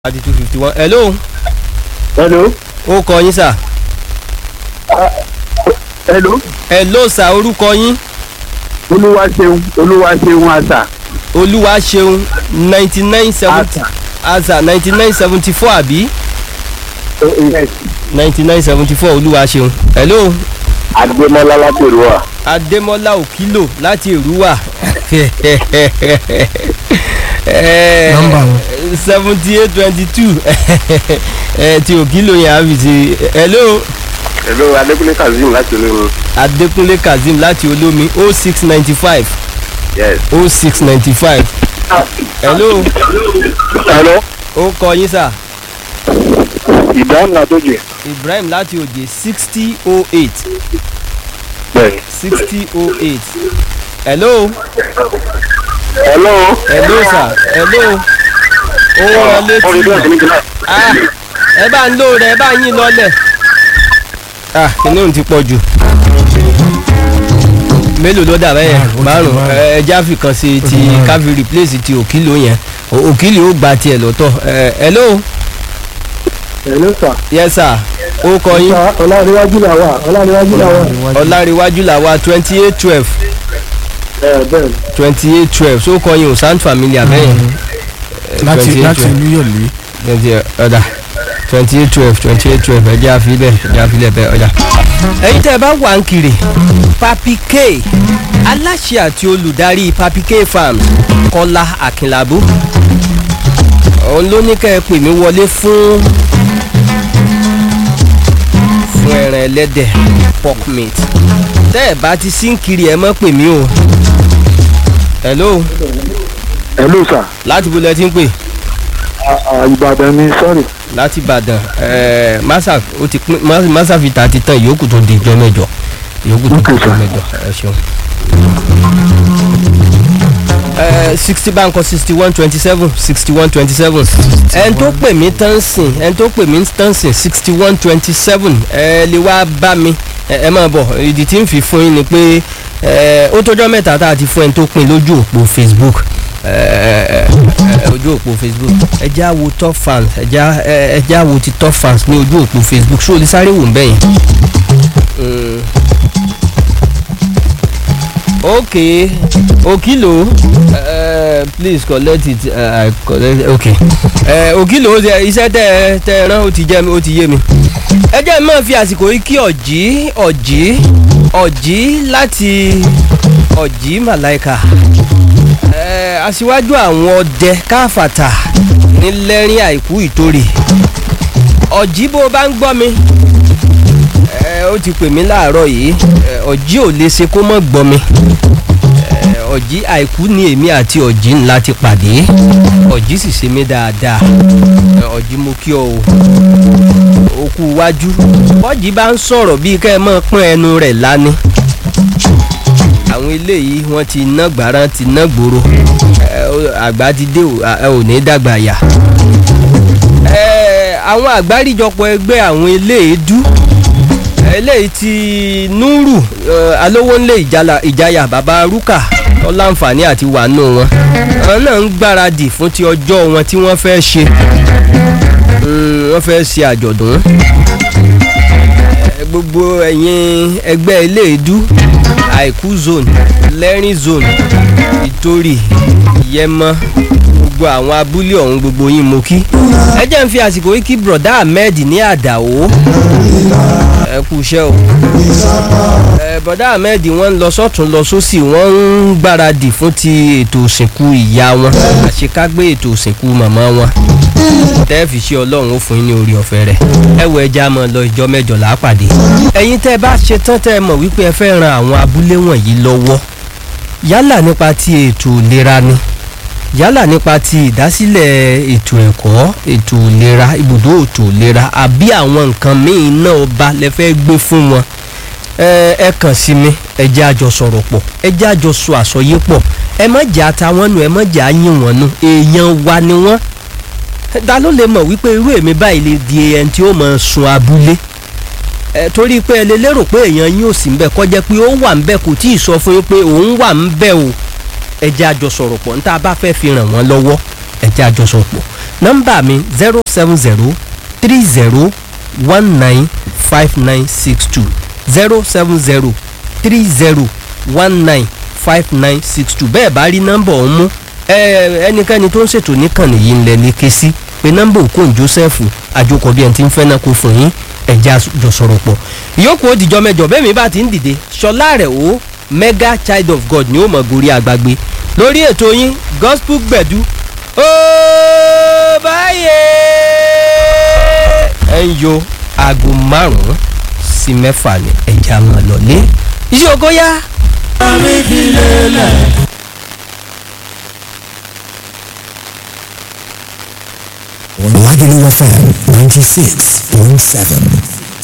thirty two fifty one hello hello ó kọ yín sà hello hello sà orúkọ yín olúwa ṣeun olúwa ṣeun àṣà olúwa ṣeun ninety nine seventy àṣà àṣà ninety nine seventy four àbí yes ninety nine seventy four olúwa ṣeun hello adémọlá látòrúwà adémọlá òkìlò láti èrúwà Nọ́mbà wo? seventy eight twenty two ti òkìlò yẹn àbí ti hello hello adékúnlé kazeem láti olóyún adékúnlé kazeem láti olómi oh six ninety five yes. oh six ninety five hello hello ó kọ yín sà ìdáhùn àtọ́jú ibrahim láti òjè sixty oh eight bẹ́ẹ̀. sixty oh eight hello hello. hello sir hello ó rán létí ah ẹ bá ń lò rẹ ẹ bá yín lọlẹ ah kìnìún ti pọ̀ jù mélòó ló dà bẹ́yẹn márùn ẹ jáfì kan sí ti káfí replace ti òkìlò yẹn O- òkìlò ó gba tiẹ̀ lọ́tọ̀ ẹ hello hello sir. yes sir ó kọ yín ọlárẹ̀wájú là wà ọlárẹ̀wájú là wà. ọ̀làríwájú làwa twenty eight twelve ẹ bẹ́ẹ̀ twenty eight twelve so kọ yín o sound familiar bẹ́yẹn láti 28, láti 12. olúyọ̀lé twenty ọ̀dà twenty eight twelve twenty eight twelve ẹ̀jẹ̀ àfilẹ̀ ẹ̀jẹ̀ àfilẹ̀ bẹ́ẹ̀ ọ̀dà. ẹ̀yin tẹ́ ẹ bá wà ń kiri papi k aláṣẹ àti olùdarí papi k farms kọ́lá akínlábù òun ló ní kẹ́ ẹ pè mí wọlé fún fún ẹran ẹlẹ́dẹ̀ pork meat tẹ́ ẹ bá ti sí ń kiri ẹ mọ́ pè mí o hello hello sir. láti bó lẹ ti ń pè ìbàdàn ni sorry. láti ìbàdàn ẹẹ masa ó ti pín Mas- masa fi ta ti tán ìyókù tó di ìjọ mẹ́jọ ìyókù tó di Okay, ìjọ sir. mẹ́jọ ẹ ṣeun. ẹ sixty báńkọ sixty one twenty seven sixty one twenty seven ẹn tó pè mí tán sìn ẹn tó pè mí tán sìn sixty one twenty seven ẹ lè wá bá mi ẹ ẹ máa bọ̀ ìdí tí ń fi fún yín ni pé ẹ ó tọjọ́ mẹ́ta tá a ti fún ẹni tó pin lójú òpó facebook ẹ ẹ ẹ ojú òpó facebook ẹ já wo top fans ẹ já ẹ ẹ já wo ti top fans ní ojú òpó facebook ṣó o lè sáré wò ń bẹ́yìn. Mm. okay okilo uh, please collect it uh, I collect okay uh, okilo ṣe- iṣẹ́ tẹ ẹ tẹ ẹ rán ó ti jẹ́ mi ó ti yé mi ẹ jẹ́ mi máa fi àsìkò yìí kí ọ̀jí ọ̀jí ọ̀jí láti ọ̀jí màláìka ẹ aṣíwájú àwọn ọdẹ káfàtà nílẹ́rìn àìkú ìtòrè ọ̀jí bó o bá ń gbọ́ mi ẹ ó ti pè mí láàárọ̀ yìí ẹ, ọ̀jí ò lè ṣe kó mọ̀ gbọ́ mi ẹ, ọ̀jí àìkú ni èmi àti ọ̀jí ńlá ti pàdé ọ̀jí sì ṣe mí dáadáa ẹ, ọ̀jí mo kí ọ o òkú iwájú bọ́jí bá ń sọ̀rọ̀ bíi kẹ́ ẹ mọ̀ pọ́n ẹnu rẹ̀ lání àwọn eléyìí wọ́n ti ná gbàrán ti ná gbòòrò ẹ, ó- àgbà ti dé o, à- ẹ ò ní dàgbà yà ẹ, àwọn àgbáríjọpọ̀ ẹgbẹ́ àwọn eléèdú eléyìí ti núrù ẹ, alówónlé ìjàlá- ìjayà bàbá rúkà tó láǹfààní àti wà nù wọn àwọn náà ń gbáradì fún ti ọjọ́ wọn tí wọ́n fẹ́ ṣe Mm, wọ́n fẹ́ ṣe àjọ̀dún Ẹ, gbogbo ẹ̀yin ẹgbẹ́ eléèdú àìkú zone lẹ́rìn zone ìtòrì yẹmọ gbogbo àwọn abúlé ọ̀hún gbogbo yín mo kí ẹ jẹ́ ń fi àsìkò yìí kí broda ahmed ní àdàó ẹ kú iṣẹ́ o ẹ broda ahmed wọ́n ń lọ sọ́tún lọ sósì wọ́n ń gbáradì fún ti ètò òsìnkú ìyá wọn àṣekágbé ètò òsìnkú màmá wọn tẹ́ fi ṣe ọlọ́run ó fún yín ní orí ọ̀fẹ́ rẹ̀ ẹ wọ ẹja mọ́ lọ ìjọ mẹ́jọ là á pàdé ẹ̀yin tẹ́ ẹ bá ṣe tán tẹ́ ẹ mọ̀ wípé ẹ fẹ́ ran àwọn abúlé wọ̀nyí lọ́wọ́ yálà nípa ti ètò ìlera ni yálà nípa ti ìdásílẹ̀ ètò ẹ̀kọ́ ètò ìlera ibùdó ètò ìlera àbí àwọn nǹkan míì náà ọba lẹ fẹ́ gbé fún wọn ẹ ẹ kàn sí mi ẹ jẹ́ àjọ sọ̀rọ̀ pọ̀ ẹ jẹ́ àjọ sọ àsọyé pọ̀ ẹ má jà àtàwọn nù ẹ má jà yín wọn nù èèyàn wa ni wọ́n ta ló lè mọ̀ wípé irú èmi báyìí lè di ẹni tí ó mọ̀ sun abúlé ẹ torí pé ẹ lè lérò pé èèyàn yín ò sí ń bẹ kọjá pé ó wà ń bẹ kò tí ì sọ fún yín pé òun wà ń bẹ o ẹ jẹ́ àjọ sọ̀rọ̀ pọ̀ níta bá fẹ́ fi ràn wọ́n lọ́wọ́ ẹ jẹ́ àjọ sọ̀rọ̀ pọ̀ nọ́mbà mi zero seven zero three zero one nine five nine six two zero seven zero three zero one nine five nine six two bẹ́ẹ̀ bá rí nọ́mbà ọ̀hún mú ẹ, ẹnikẹ́ni tó ń ṣètò níkànnì yìí ńlẹ̀ ní ké sí pé nọ́mbà òkun joseph àjòkọ̀ bí ẹni tí ń fẹ́ náà kó fún yín ẹ̀já jọ sọ̀rọ̀ pọ̀ ìyókù ó dìjọ́ mẹ́jọ bẹ́ẹ̀ mi bá ti ń dìde ṣọlá rẹ̀ o mega child of god ni ó mọ̀ gorí àgbàgbé lórí ètò yín gospel gbẹ̀dú ó báyé ẹ̀ ń yo aago márùn-ún sí mẹ́fà ní ẹ̀já máa lọ ní iṣẹ́ ògo yá. Lagelu FM 96.7.